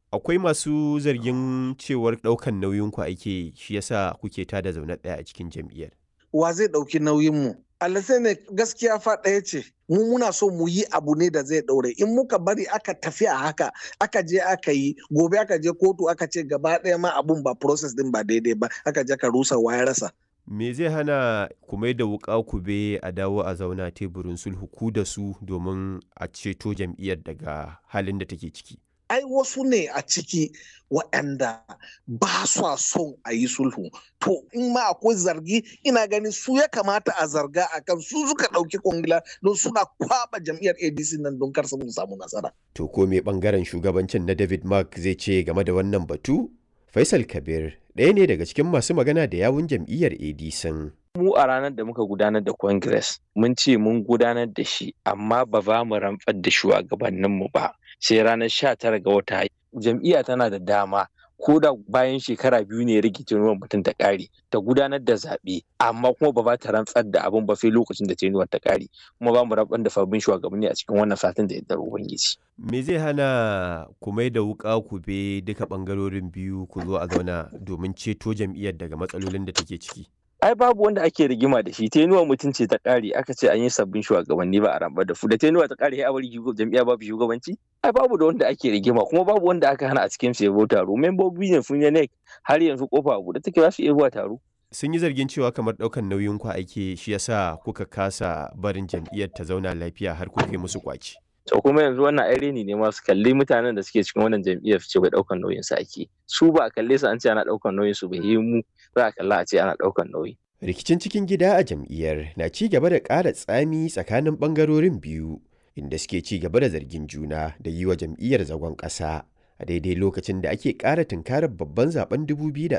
akwai masu zargin cewar ɗaukan nauyinku ake shi yasa kuke tada zaune ɗaya a cikin jam'iyyar. Wa zai ɗauki nauyinmu? Allah ne gaskiya fa ɗaya ce. Mu muna so mu yi abu ne da zai ɗaure. In muka bari aka tafi a haka, aka je aka yi, gobe aka je kotu aka ce gaba ɗaya ma abun ba process din ba daidai ba, aka je ka rusa ya rasa. Me zai hana ku mai da wuƙa ku be a dawo a zauna teburin sulhu ku da su domin a ceto jam'iyyar daga halin da take ciki? ai wasu ne a ciki waɗanda ba sa son a yi sulhu to in ma akwai zargi ina ganin su ya kamata a zarga a kan su suka ɗauki kwangila don suna kwaba jam'iyyar adc nan don kar su samu nasara To ko me ɓangaren shugabancin na David Mark zai ce game da wannan batu? Faisal Kabir ɗaya ne daga cikin masu magana da yawun jam'iyyar ADC. mu a ranar da muka gudanar da congress mun ce mun gudanar da shi amma ba za mu rantsar da shugabanninmu ba sai ranar sha tara ga wata jam'iyya tana da dama ko da bayan shekara biyu ne rikicin ruwan mutum ta ƙare ta gudanar da zaɓe amma kuma ba za ta rantsar da abin ba sai lokacin da tenuwar ta ƙare kuma ba mu rantsar da sabbin shugabanni a cikin wannan satin da yardar ubangiji. Me zai hana ku mai da wuƙa ku be duka ɓangarorin biyu ku zo a zauna domin ceto jam'iyyar daga matsalolin da take ciki? ai babu wanda ake rigima da shi tenuwa mutum ce ta kare aka ce an yi sabbin shugabanni ba a rambar da su da tenuwa ta kare a bari jam'iyya babu shugabanci ai babu da wanda ake rigima kuma babu wanda aka hana a cikin su yabo taro membobi ne sun ne har yanzu kofa a buɗe take za su iya zuwa taro Sun yi zargin cewa kamar ɗaukan nauyin ku ake shi yasa kuka kasa barin jam'iyyar ta zauna lafiya har kuka yi musu kwaci. to kuma yanzu wannan ai reni ne ma su kalli mutanen da suke cikin wannan jam'iyyar su ce bai daukan nauyin su ake su ba a kalle su an ce ana daukan nauyin su bai yi mu za a kalla a ce ana daukan nauyi Rikicin cikin gida a jam'iyyar na ci gaba da ƙara tsami tsakanin ɓangarorin biyu inda suke ci gaba da zargin juna da yi wa jam'iyyar zagon ƙasa a daidai lokacin da ake ƙara tunkarar babban zaben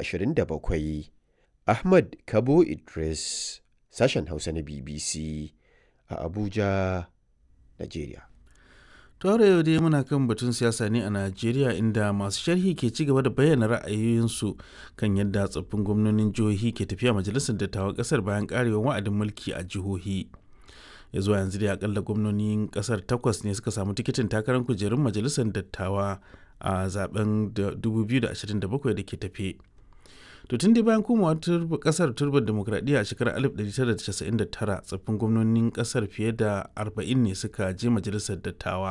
2027. Ahmad Kabo Idris, sashen Hausa na BBC a Abuja, Najeriya. Tore yau dai muna kan batun siyasa ne a Najeriya inda masu sharhi ke ci gaba da bayyana ra'ayoyinsu kan yadda tsoffin gwamnonin jihohi ke tafiya majalisar dattawan kasar bayan karewar wa'adin mulki a jihohi. Ya zuwa yanzu dai akalla gwamnonin kasar takwas ne suka samu tikitin takarar kujerun majalisar dattawa a zaben 2027 da ke tafe. To tun dai bayan komawa kasar turbar demokradiyya a shekarar 1999 tsoffin gwamnonin kasar fiye da 40 ne suka je majalisar dattawa.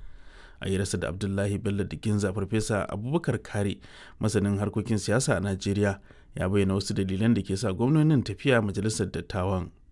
a yi rasa da abdullahi bello da ginza farfesa abubakar kare masanin harkokin siyasa a najeriya ya bayyana wasu dalilan da ke sa gwamnonin tafiya majalisar dattawan